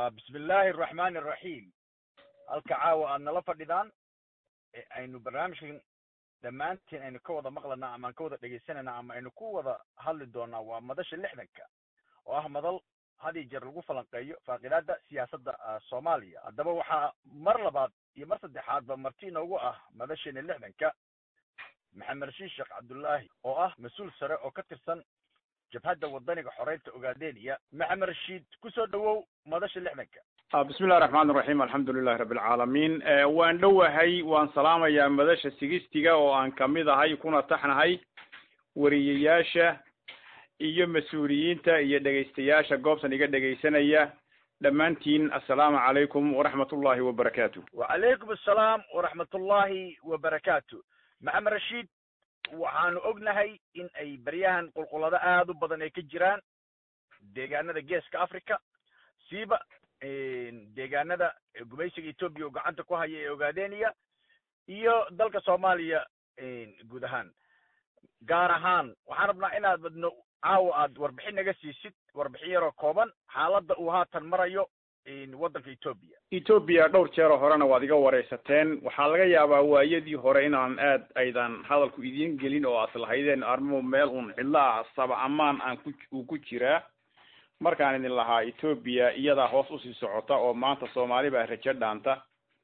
bismi illaahi araxmaani araxiim halka caawa aad nala fadhidaan ee aynu barnaamijkan dhammaantiin aynu ka wada maqlanaa ama aan ka wada dhegaysanayna ama aynu ku wada hadli doonaa waa madasha lixdanka oo ah madal had iyo jeer lagu falanqeeyo faaqidaada siyaasadda soomaaliya haddaba waxaa mar labaad iyo mar saddexaadba marti inoogu ah madasheena lixdanka maxamed rashiid sheekh cabdullaahi oo ah mas-uul sare oo ka tirsan jabhadda wadaniga xoreynta ogaadeniya maxamed rashiid kusoo dhawow madasha lixdanka bismi illahi raxmaan iraxiim alxamdu lilahi rabbi alcaalamiin waan dhowahay waan salaamayaa madasha sigistiga oo aan kamid ahay kuna taxnahay wariyayaasha iyo mas-uuliyiinta iyo dhegaystayaasha goobtan iga dhegaysanaya dhammaantiin assalaamu calaykum waraxmat ullahi wabarakaatu wacalaykum assalaam waraxmatullahi wabarakaatu maxamed rashiid waxaanu ognahay in ay baryahan qulqulado aada u badan ay ka jiraan deegaanada geeska africa siiba deegaanada gumaysiga etoobiya oo gacanta ku haya ee ogaadeniya iyo dalka soomaaliya guud ahaan gaar ahaan waxaan rabnaa inaad badno caawa aad warbixin naga siisid warbixin yaroo kooban xaaladda uu haatan marayo waddanka etoobiya etoobiya dhowr jeeroo horena waad iga waraysateen waxaa laga yaabaa waayadii hore inaan aad aydan hadalku idiin gelin oo aad lahaydeen arrimuhu meel uun cidlaha saba amaan aan ku uu ku jiraa markaan idin lahaa etoobiya iyadaa hoos usii socota oo maanta soomaali baa rajo dhaanta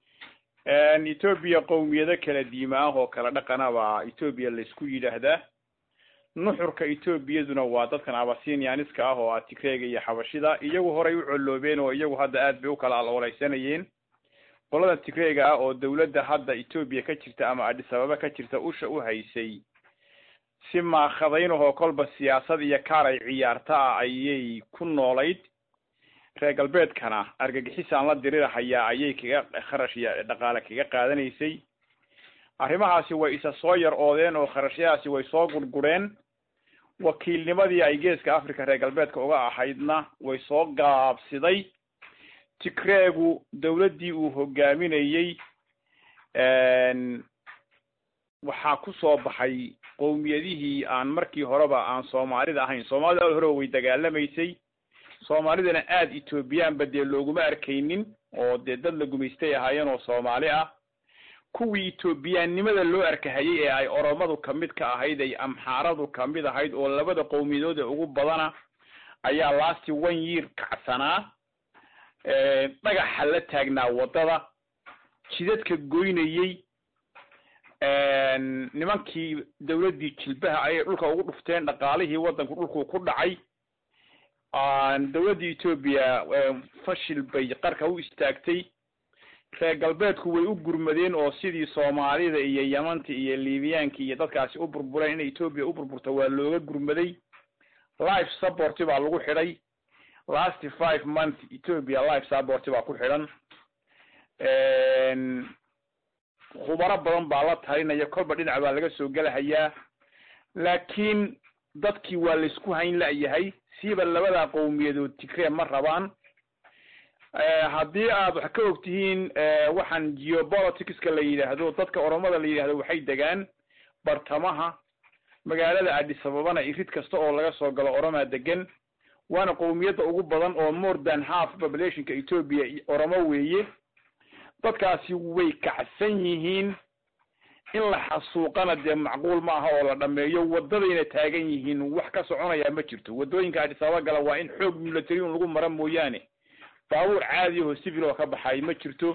etoobiya qowmiyado kala diima ah oo kala dhaqana baa etoobiya laysku yidhaahdaa nuxurka etoobiyaduna waa dadkan abasinianiska ah oo ah tigreega iyo xabashida iyagu horay u colloobeen oo iyagu hadda aad bay u kala aloolaysanayeen qolada tigreega ah oo dawladda hadda etoobiya ka jirta ama adis ababa ka jirta usha u haysay si maakhadaynahoo kolba siyaasad iyo kaar ay ciyaarta ah ayay ku noolayd reer galbeedkana argagixisaan la dirirahayaa ayay kaga kharash iyo dhaqaale kaga qaadanaysay arrimahaasi way isa soo yar oodeen oo kharashyahaasi way soo gurgureen wakiilnimadii ay geeska africa reer galbeedka uga ahaydna way soo gaabsiday tigreegu dawladdii uu hogaaminayey waxaa ku soo baxay qowmiyadihii aan markii horeba aan soomaalida ahayn soomaalida al horeba way dagaalamaysay soomaalidana aada etoobiyaanba dee looguma arkaynin oo dee dad la gumaystay ahaayeen oo soomaali ah kuwii etoobiyaannimada loo arkahayay ee ay oromadu kamid ka ahayd ay amxaaradu kamid ahayd oo labada qowmiyadooda ugu badana ayaa lasti one year kacsanaa dhagaxa la taagnaa waddada jidadka goynayey nimankii dawladdii jilbaha ayay dhulka ugu dhufteen dhaqaalihii waddanku dhulkuu ku dhacay dawladda etoobiya fashil bay qarka u istaagtay reer galbeedku way u gurmadeen oo sidii soomaalida iyo yamanta iyo libiyaanka iyo dadkaasi u burbureen in etoobiya u burburto waa looga gurmaday life support baa lagu xidhay last five month etoobiya life support baa ku xidhan khubaro badan baa la talinaya kolba dhinac baa laga soo gelahayaa laakiin dadkii waa laysku hayn la'yahay siiba labada qowmiyadood tigree ma rabaan haddii aad wax ka og tihiin waxaan geopoliticska la yidhaahdo dadka oromada la yidhahdo waxay degaan bartamaha magaalada adis ababana irid kasta oo laga soo galo oromaa degan waana qowmiyadda ugu badan oo more than half populationka etoobiya oromo weeye dadkaasi way kacsan yihiin in la xasuuqana dee macquul ma aha oo la dhameeyo waddadayna taagan yihiin wax ka soconaya ma jirto waddooyinka adis ababa gala waa in xoog military un lagu mara mooyaane baabuur caadi aho civil oo ka baxay ma jirto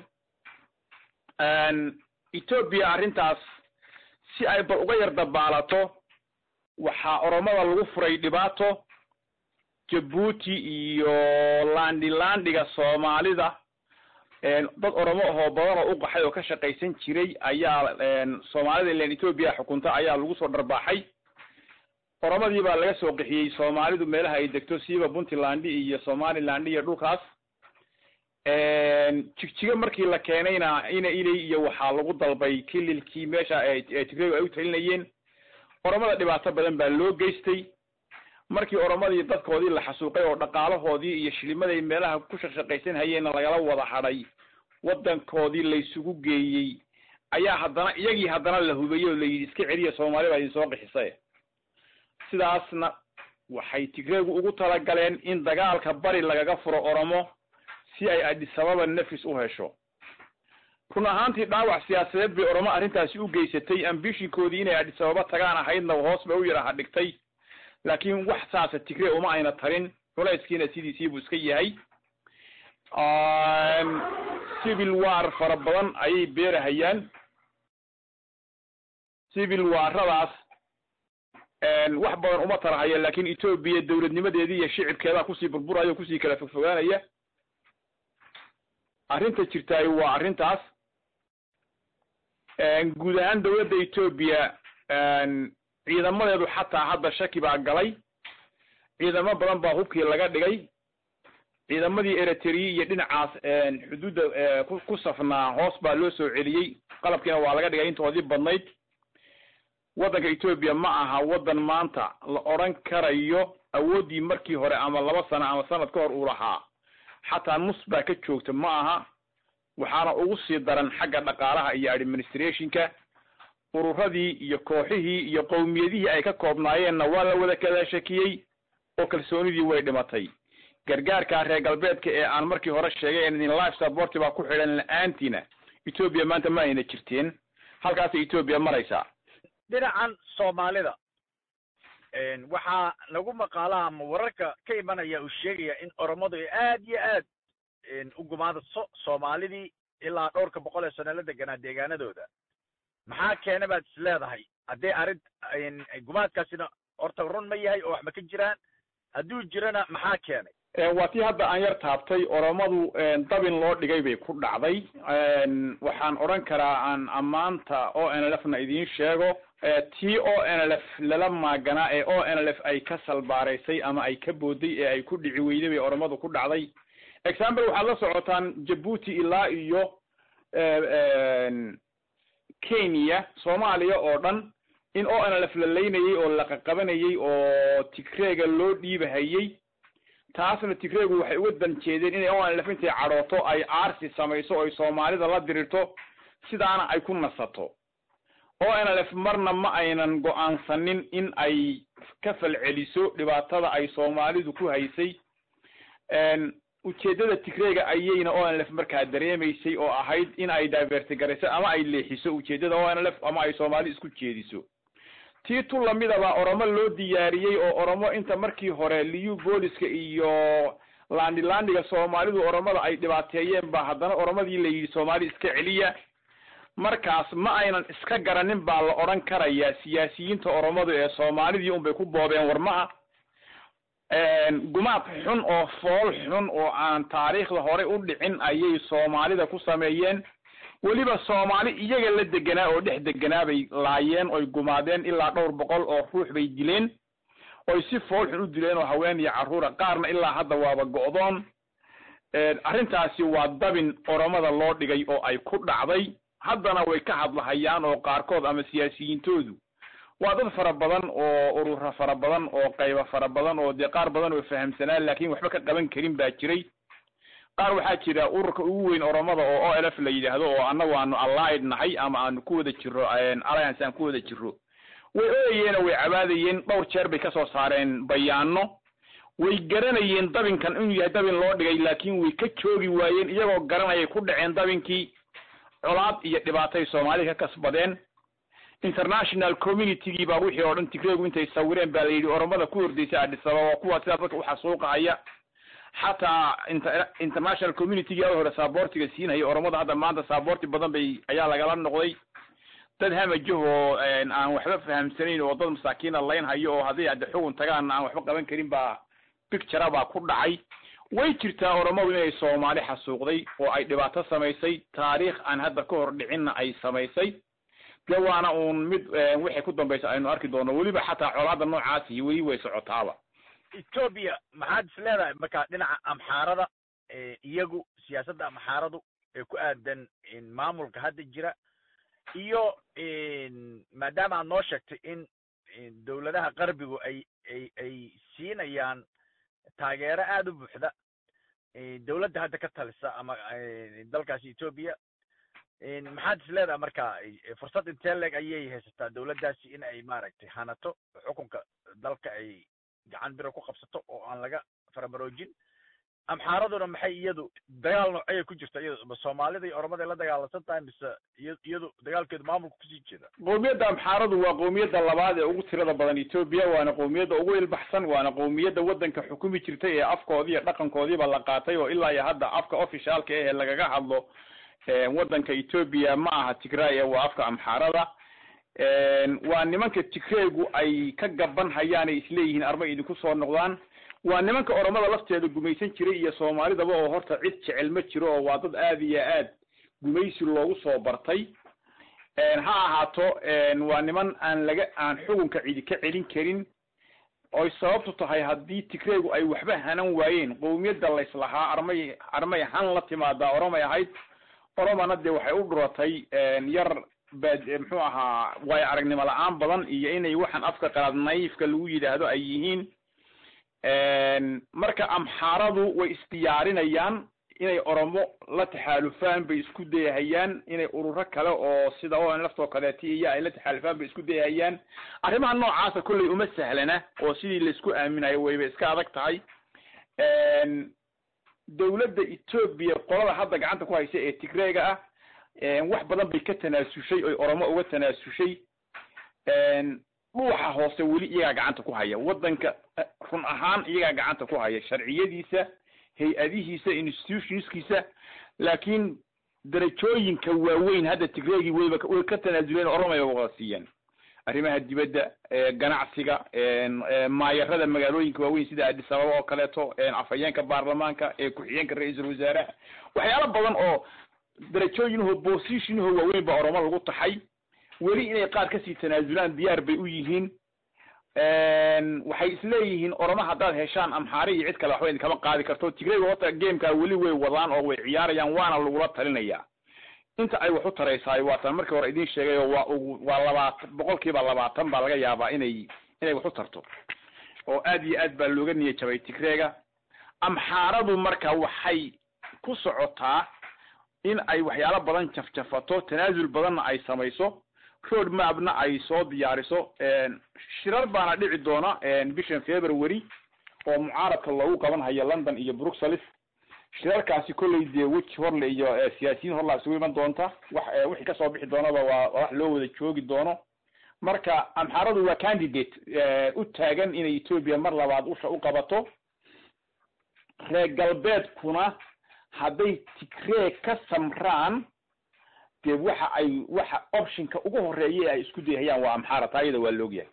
etoobiya arrintaas si ay bal uga yar dabaalato waxaa oromada lagu furay dhibaato jabuuti iyo landi landiga soomaalida dad oromo ahoo badan oo u qaxay oo ka shaqaysan jiray ayaa soomaalida ilan etoobiya xukunta ayaa lagu soo dharbaaxay oromadii baa laga soo qixiyey soomaalidu meelaha ay degto siiba puntland iyo somaliland iyo dhulkaas jigjigo markii la keenayna ina ilay iyo waxaa lagu dalbay kililkii meesha ee tigreegu ay u talinayeen oromada dhibaato badan baa loo geystay markii oromadii dadkoodii la xasuuqay oo dhaqaalahoodii iyo shilimaday meelaha ku shaqshaqaysan hayeenna lagala wada hadhay waddankoodii laysugu geeyey ayaa haddana iyagii haddana la hubeyey oo layidhi iska celiya soomaali baa idin soo qixisay sidaasna waxay tigreegu ugu talagaleen in dagaalka bari lagaga furo oromo si ay adisababa nafis u hesho run ahaantii dhaawac siyaasadeed bay oromo arrintaasi u geysatay ambishinkoodii inay adisababa tagaan ahaydna hoos bay u yaraha dhigtay laakiin wax saasa tigre uma ayna tarin culayskiina sidiisii buu iska yahay civil war fara badan ayay beerahayaan civil warradaas wax badan uma tarahaya laakiin etoobiya dawladnimadeedii iyo shicibkeedaa kusii burburaya o kusii kala fogfogaanaya arrinta jirtaay waa arrintaas guud ahaan dawladda etoobiya ciidamadeedu xataa hadda shaki baa galay ciidamo badan baa hubkii laga dhigay ciidamadii eritrea iyo dhinacaas xuduudda ku safnaa hoos baa loo soo celiyey qalabkiina waa laga dhigay intoodii badnayd waddanka etoobiya ma aha waddan maanta la odran karayo awooddii markii hore ama laba sano ama sanad ka hor uu lahaa xataa nus baa ka joogta ma aha waxaana ugu sii daran xagga dhaqaalaha iyo administrationka ururadii iyo kooxihii iyo qowmiyadihii ay ka koobnaayeenna waa la wada kala shakiyey oo kalsoonidii way dhimatay gargaarka reer galbeedka ee aan markii hore sheegay in life support baa ku xidhan la-aantiina etoobiya maanta ma ayna jirteen halkaasay etoobiya maraysaa dhinacan soomaalida waxaa lagu maqaalaha ama wararka ka imanaya uu sheegaya in oromadu ay aad iyo aad u gumaadaso soomaalidii ilaa dhowrka boqol ee sano la deganaa deegaanadooda maxaa keena baad is leedahay haddii arrin gumaadkaasina horta run ma yahay oo wax ma ka jiraan hadduu jirana maxaa keenay waa tii hadda aan yar taabtay oromadu dabin loo dhigay bay ku dhacday waxaan odhan karaa aan ammaanta o n l f na idiin sheego tii o n l f lala maaganaa ee o n l f ay ka salbaaraysay ama ay ka booday ee ay ku dhici weyday bay oromadu ku dhacday example waxaad la socotaan jabuuti ilaa iyo kenya soomaaliya oo dhan in o n l f la laynayey oo la qaqabanayey oo tigreega loo dhiibahayey taasna tigreegu waxay uga dan jeedeen inay o n l f intay cadhooto ay aarsi samayso oy soomaalida la dirirto sidaana ay ku nasato o n l f marna ma aynan go-aansanin in ay ka falceliso dhibaatada ay soomaalidu ku haysay ujeeddada tigreega ayayna o n l f markaa dareemaysay oo ahayd in ay divertigarayso ama ay leexiso ujeeddada o n l f ama ay soomaali isku jeediso tii tu lamidaba oromo loo diyaariyey oo oromo inta markii hore liyu booliska iyo landhilandhiga soomaalidu oromada ay dhibaateeyeen ba haddana oromadii la yidhi soomaali iska celiya markaas ma aynan iska garanin baa la odhan karayaa siyaasiyiinta oromadu ee soomaalidii unbay ku boobeen warmaha gumaad xun oo fool xun oo aan taariikhda horey u dhicin ayay soomaalida ku sameeyeen weliba soomaali iyaga la deganaa oo dhex deganaa bay laayeen oy gumaadeen ilaa dhowr boqol oo ruux bay dileen oy si fool xun u dileen oo haween iyo carruura qaarna ilaa hadda waaba go'doon arrintaasi waa dabin oromada loo dhigay oo ay ku dhacday haddana way ka hadlahayaan oo qaarkood ama siyaasiyiintoodu waa dad fara badan oo urura fara badan oo qayba fara badan oo dee qaar badan oo fahamsanaa laakiin waxba ka qaban karin baa jiray qaar waxaa jira ururka ugu weyn oromada oo o l f la yidhaahdo oo annagu aanu allied nahay ama aanu ku wada jiro alliance aan ku wada jiro way ooyayeen oo way cabaadayeen dhowr jeer bay kasoo saareen bayaano way garanayeen dabinkan inuu yahay dabin loo dhigay laakiin way ka joogi waayeen iyagoo garanayay ku dhaceen dabinkii colaad iyo dhibaatay soomaalida ka kasbadeen international communitygii baa wixii oo dhan tigreegu intay sawireen baa la yidhi oromada ku hordeysa adisababa kuwa sidaas dadka uxasuuqahaya xataa international communitygii a hore saaboortiga siinhaya oromada hadda maanta saaboorti badan bay ayaa lagala noqday dad hamajahoo aan waxba fahamsanayn oo dad masaakiina layn hayo oo hadday adde xugun tagaan aan waxba qaban karin baa pictura baa ku dhacay way jirtaa oromadu inay soomaali xasuuqday oo ay dhibaato samaysay taariikh aan hadda ka hor dhicinna ay samaysay de waana uun mid waxay ku dambaysa aynu arki doono weliba xataa colaada noocaasi weli way socotaaba etoobiya maxaad is leedahay marka dhinaca amxaarada iyagu siyaasadda amxaaradu ee ku aadan maamulka hadda jira iyo maadaama aad noo sheegtay in dowladaha qarbigu ay ay ay siinayaan taageero aada u buuxda dowladda hadda ka talisa ama dalkaasi etoobiya maxaad is leedahay marka fursad intee leeg ayay haysataa dowladdaasi in ay maaragtay hanato xukunka dalka ay gacan biro ku qabsato oo aan laga faramaroojin amxaaraduna maxay iyadu dagaal noocayay ku jirta iyadu soomaalida iyo oromada la dagaalansan tahay mise iyadu dagaalkeedu maamulka kusii jeeda qowmiyadda amxaaradu waa qowmiyadda labaad ee ugu tirada badan etoobiya waana qowmiyadda ugu ilbaxsan waana qowmiyadda waddanka xukumi jirtay ee afkoodii iyo dhaqankoodiiba la qaatay oo ilaa iyo hadda afka officialka eh ee lagaga hadlo waddanka etoobiya ma aha tigray ee waa afka amxaarada waa nimanka tigraygu ay ka gaban hayaan ay isleeyihiin arma idinku soo noqdaan waa nimanka oromada lafteeda gumaysan jiray iyo soomaalidaba oo horta cid jecel ma jiro oo waa dad aad iyo aad gumaysi loogu soo bartay ha ahaato waa niman aan laga aan xukunka cidi ka celin karin oy sababtu tahay haddii tigraygu ay waxba hanan waayeen qowmiyadda layslahaa armay armay han la timaadaa oromay ahayd oromana dee waxay u dhuratay yar bad muxuu ahaa waayo aragnimo la-aan badan iyo inay waxaan afka qalaad naifka lagu yidhaahdo ay yihiin marka amxaaradu way isdiyaarinayaan inay oromo la taxaalufaan bay isku dayahayaan inay ururo kale oo sida o laftoo kaleeti iyo ay la taxaalufaan bay isku dayahayaan arrimaha noocaasa kolley uma sahlana oo sidii laisku aaminayo wayba iska adag tahay dawladda etoobiya qolada hadda gacanta ku haysa ee tigrayga ah wax badan bay ka tanaasushay oy oromo uga tanaasushay dhuuxa hoose weli iyagaa gacanta ku haya waddanka run ahaan iyagaa gacanta ku haya sharciyadiisa hay-adihiisa institutionskiisa laakiin darajooyinka waaweyn hadda tigreegii wayba way ka tanaasuleen oromay ba wada siiyeen arrimaha dibadda ganacsiga maayarada magaalooyinka waaweyn sida addis ababa oo kaleeto afhayeenka baarlamaanka ku-xigeenka ra-iisul wasaaraha waxyaalo badan oo darajooyinahoo positionahoo waaweyn baa oromo lagu taxay weli inay qaar kasii tanaasulaan diyaar bay u yihiin waxay isleeyihiin oromo haddaad heshaan amxaari iyo cid kale waxba idinkama qaadi karto tigrayga horta gamekaa weli way wadaan oo way ciyaarayaan waana lagula talinaya inta ay wax u taraysaay waatan markii hore idin sheegay oo waa ugu waa labaatan boqol kiiba labaatan baa laga yaabaa inay inay wax u tarto oo aad iyo aad baa looga niya jabay tigreega amxaaradu marka waxay ku socotaa in ay waxyaalo badan jafjafato tanaasul badanna ay samayso road mapna ay soo diyaariso shirar baana dhici doona bishan february oo mucaaradka loogu qaban hayo london iyo bruxelles shirarkaasi kolley dee weji horle iyo siyaasiyiin horlaa isugu iman doonta wax wixii kasoo bixi doonaba waa wax loo wada joogi doono marka amxaaradu waa candidate u taagan inay etoobiya mar labaad usha u qabato reer galbeedkuna hadday tigree ka samraan dee waxa ay waxa optionka ugu horeeya ay isku dayhayaan waa amxaara taa iyada waa laogyahay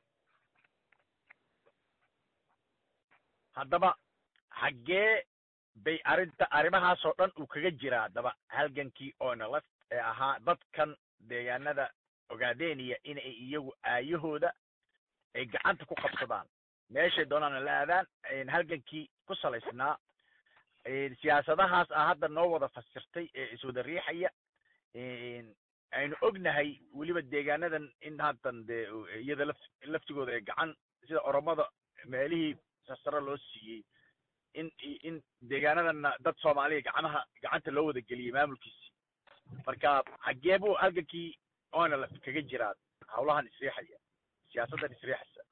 haddaba xaggee bay arrinta arrimahaasoo dhan uu kaga jiraa haddaba halgankii onelef ee ahaa dadkan deegaanada ogaadeniya inay iyagu aayahooda ay gacanta ku qabsadaan meeshay doonaana la aadaan halgankii ku salaysnaa siyaasadahaas ah hadda noo wada fasirtay ee iswada riixaya aynu ognahay weliba deegaanadan in haddan dee iyada laf laftigooda ay gacan sida oromada meelihii sasaro loo siiyey in in deegaanadanna dad soomaaliya gacmaha gacanta loo wada geliyey maamulkiisi marka xaggee buu halgankii onelf kaga jiraa hawlahan isriixaya siyaasaddan isriixaysa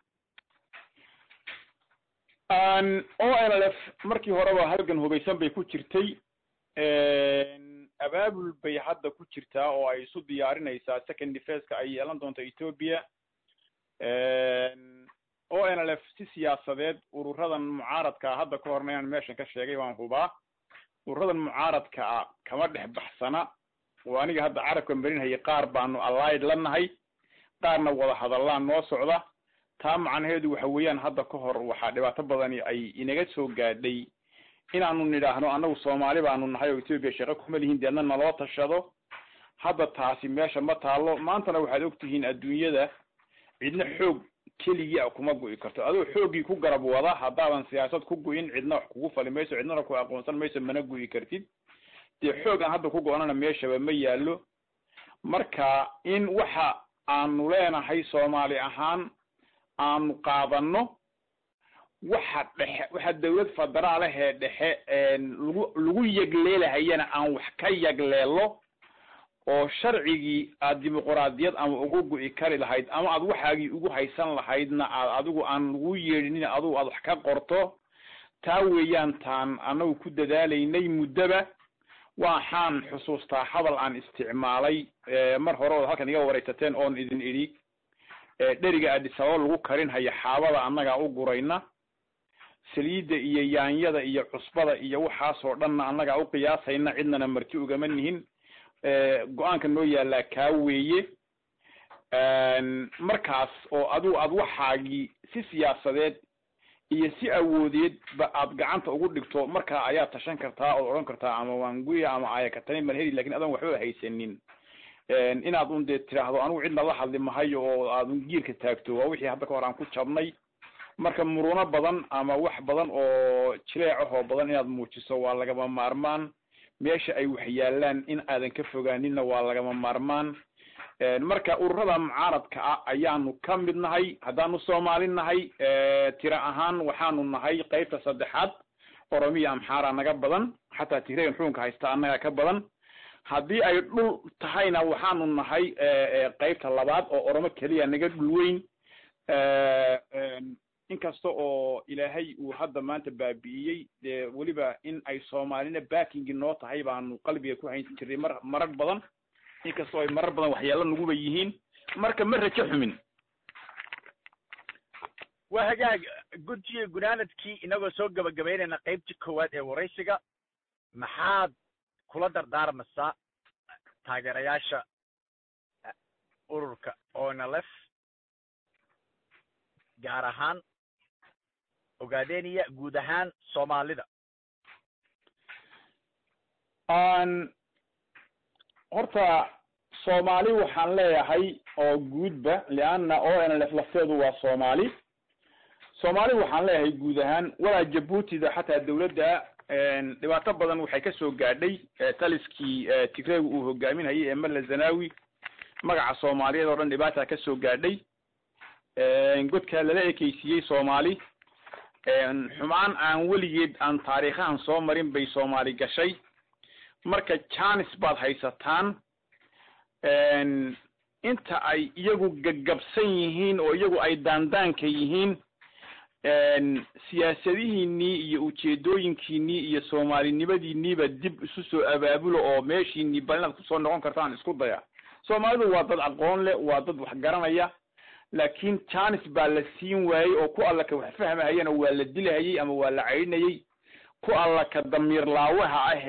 onlf markii horeba halgan hubaysan bay ku jirtay abaabul bay hadda ku jirtaa oo ay isu diyaarinaysaa second defenska ay yeelan doonto ethoopia onlf si siyaasadeed ururadan mucaaradkaa hadda ka horna inaan meeshan ka sheegay waan hubaa ururadan mucaaradkaa kama dhex baxsana oo aniga hadda carabka marinhayay qaar baanu allied la nahay qaarna wada hadallaan noo socda taa macnaheedu waxa weeyaan hadda ka hor waxaa dhibaato badani ay inaga soo gaadhay inaanu nidhaahno annagu soomaali baanu nahay oo ethoopia shaqo kuma lihin deedna naloo tashado hadda taasi meesha ma taalo maantana waxaad ogtihiin adduunyada cidna xoog keligii a kuma gu'i karto adoo xooggii ku garab wada haddaadan siyaasad ku gu'in cidna wax kugu fali mayso cidnana ku aqoonsan mayso mana gu'i kartid dee xoog aan hadda ku go-nana meeshaba ma yaallo marka in waxa aanu leenahay soomaali ahaan aanu qaadano waxa dhexe waxa dawlad federaalahee dhexe lagu lagu yagleelahayana aan wax ka yagleelo oo sharcigii aad dimuquraadiyad ama ugu gu'i kari lahayd ama aad waxaagii ugu haysan lahaydna aad adigu aan lagu yeedhinin adigu aad wax ka qorto taa weeyaan taan annagu ku dadaalaynay muddoba waxaan xusuustaa hadal aan isticmaalay mar hore ood halkan iga waraysateen oon idin idhi dheriga adisababa lagu karin haya xaabada annagaa u gurayna saliidda iyo yaanyada iyo cusbada iyo waxaasoo dhanna annagaa u qiyaasayna cidnana marti ugama nihin go-aanka noo yaallaa kaa weeye markaas oo adigu aad waxaagii si siyaasadeed iyo si awoodeed ba aad gacanta ugu dhigto markaa ayaa tashan kartaa ood odhan kartaa ama waanguya ama ayakatani malheri lakin adoon waxba haysanin inaad un dee tiraahdo anigu cidna la hadli mahayo oo aad un giirka taagto waa wixii hadda ka hor aan ku jabnay marka muruno badan ama wax badan oo jileecahoo badan inaad muujiso waa lagama maarmaan meesha ay wax yaalaan in aadan ka fogaaninna waa lagama maarmaan marka ururada mucaaradka ah ayaanu ka mid nahay haddaanu soomaali nahay tira ahaan waxaanu nahay qeybta saddexaad oromiya amxaara naga badan xataa tigregan xukunka haysta annaga ka badan haddii ay dhul tahayna waxaanu nahay qeybta labaad oo oromo keliya naga dhul weyn inkasta oo ilaahay uu hadda maanta baabi'iyey dee weliba in ay soomaalina backingi noo tahay baanu qalbiga ku hayn jirnay mar marar badan inkastoo ay marar badan waxyaalo naguba yihiin marka ma rajo xumin waa hagaag guntiga gunaanadkii inagoo soo gabagabaynayna qaybtii koowaad ee waraysiga maxaad kula dardaarmaysaa taageerayaasha ururka onlf gaar ahaan ogaadeniya guud ahaan soomaalida horta soomaali waxaan leeyahay oo guudba leanna o n lf lafteedu waa soomaali soomaali waxaan leeyahay guud ahaan walaa jabuutida xataa dawladda dhibaato badan waxay ka soo gaadhay taliskii tigreega uu hogaaminayay ee malla zanawi magaca soomaaliyeed oo dhan dhibaata ka soo gaadhay godkaa lala ekeysiiyey soomaali xumaan aan weligeed aan taariikhahan soo marin bay soomaali gashay marka janis baad haysataan inta ay iyagu gaggabsan yihiin oo iyagu ay daandaanka yihiin siyaasadihiinii iyo ujeedooyinkiinii iyo soomaalinimadiiniiba dib isu soo abaabulo oo meeshiinii bal inaad kusoo noqon kartaan isku daya soomaalidu waa dad aqoon leh waa dad wax garanaya laakiin janis baa la siin waayey oo ku alla ka wax fahmahayana waa la dilahayey ama waa la caydhinayey ku alla ka damiir laawaha ah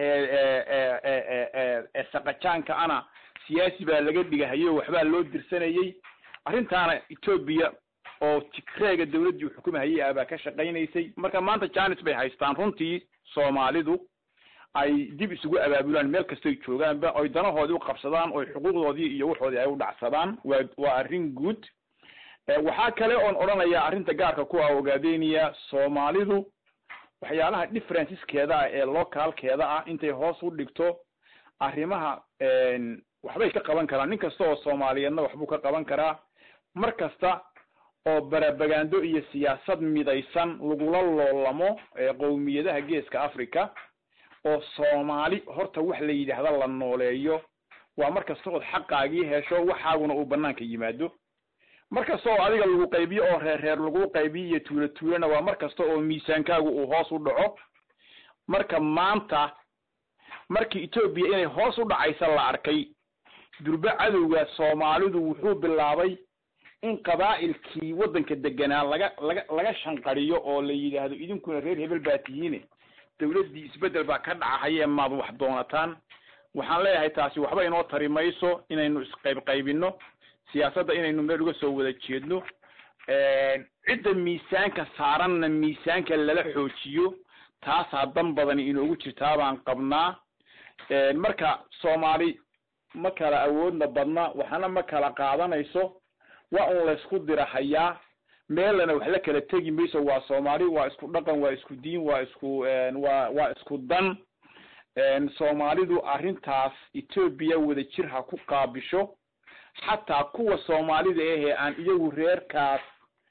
ee ee saqajaanka ana siyaasi baa laga dhigahayo waxbaa loo dirsanayey arrintaana etoobiya oo tigreega dawladdii xukumahayay ah baa ka shaqaynaysay marka maanta janis bay haystaan runtii soomaalidu ay dib isugu abaabulaan meel kastoy joogaanba oy danahoodii uqabsadaan oy xuquuqdoodii iyo waxoodii ay u dhacsadaan waa waa arrin guud waxaa kale oon odhanayaa arrinta gaarka ku ah ogaadeniya soomaalidu waxyaalaha differenceskeeda ah ee localkeeda ah intay hoos u dhigto arrimaha waxbay ka qaban karaan nin kasta oo soomaaliyeedna waxbuu ka qaban karaa mar kasta oo barabagando iyo siyaasad midaysan lagula loolamo qowmiyadaha geeska africa oo soomaali horta wax la yidhaahda la nooleeyo waa mar kasta ood xaqaagii hesho waxaaguna uu banaanka yimaado mar kasta oo adiga lagu qaybiyo oo reer reer lagu qaybiyo iyo tuulo tuulona waa mar kasta oo miisaankaagu uu hoos u dhaco marka maanta markii etoobiya inay hoos u dhacaysa la arkay durbe cadowga soomaalidu wuxuu bilaabay in qabaa'ilkii waddanka deganaa laga laga laga shanqariyo oo la yidhaahdo idinkuna reer hebel baa tihiine dawladdii isbeddel baa ka dhacahayee maad wax doonataan waxaan leeyahay taasi waxba inoo tari mayso inaynu isqaybqaybino siyaasadda inaynu meel uga soo wada jeedno cidda miisaanka saaranna miisaanka lala xoojiyo taasaa dan badani inoogu jirtaa baan qabnaa marka soomaali ma kala awoodna badna waxna ma kala qaadanayso waa un laysku dirahayaa meelana wax la kala tegi mayso waa soomaali waa isku dhaqan waa isku diin waa isku waa waa isku dan soomaalidu arrintaas etoobiya wada jir ha ku qaabisho xataa kuwa soomaalida ahee aan iyagu reerkaas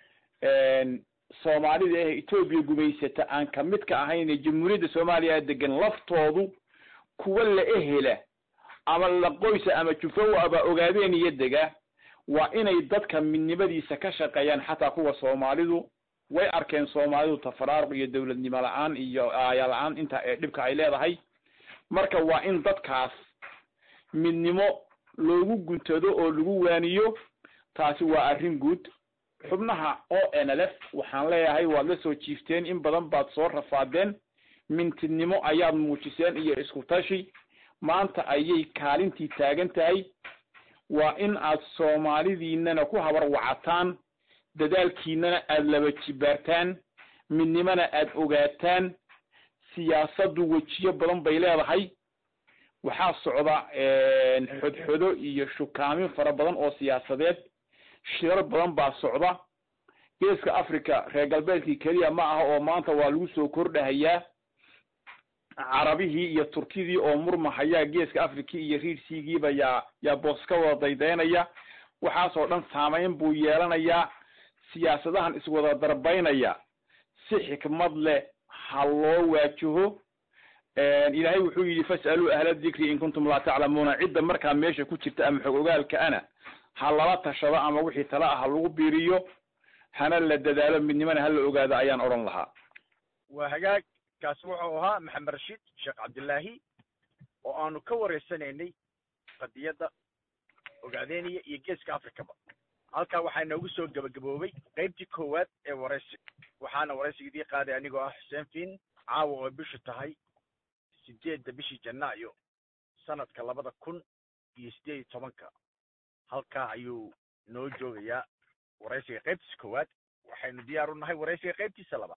soomaalida ahee etoobiya gumaysata aan kamid ka ahayn ee jamhuuriyadda soomaaliya degan laftoodu kuwa la ehela ama la qoysa ama jufowa aba ogaadeen iyo dega waa inay dadka midnimadiisa ka shaqeeyaan xataa kuwa soomaalidu way arkeen soomaalidu tafaraaruq iyo dawladnimo la-aan iyo aaya la-aan inta ee dhibka ay leedahay marka waa in dadkaas midnimo loogu guntado oo lagu waaniyo taasi waa arrin guud xubnaha o n l f waxaan leeyahay waad la soo jiifteen in badan baad soo rafaadeen mintidnimo ayaad muujiseen iyo isku tashi maanta ayay kaalintii taagan tahay waa in aad soomaalidiinana ku habar wacataan dadaalkiinana aad laba jibaartaan midnimona aad ogaataan siyaasaddu wejiyo badan bay leedahay waxaa socda xodxodo iyo shukaamin fara badan oo siyaasadeed shirar badan baa socda geeska africa reer galbeedkii keliya ma aha oo maanta waa lagu soo kordhahayaa carabihii iyo turkidii oo murmahayaa geeska africa iyo riirsiigiiba yaa yaa boos ka wada daydaynaya waxaasoo dhan saameyn buu yeelanayaa siyaasadahan iswada darbaynaya si xikmad leh ha loo waajaho ilaahay wuxuu yidhi fas'aluu ahla dikri in kuntum laa taclamuuna cidda markaa meesha ku jirta ama xog ogaalka ana ha lala tashado ama wixii tala ah ha lagu biiriyo hana la dadaalo midnimana hala ogaado ayaan odhan lahaa waa hagaag kaasi wuxuu ahaa maxamed rashiid sheekh cabdillaahi oo aanu ka wareysanaynay qadiyadda ogaadeeniya iyo geeska africaba halkaa waxaa inoogu soo gebagaboobay qaybtii koowaad ee waraysi waxaana waraysigidii qaaday anigoo ah xuseen fiin caawa oo bishu tahay sideedda bishii janaayo sanadka labada kun iyo sideed iyo tobanka halkaa ayuu noo joogayaa waraysiga qaybtiisa koowaad waxaynu diyaar u nahay waraysiga qaybtiisa labaad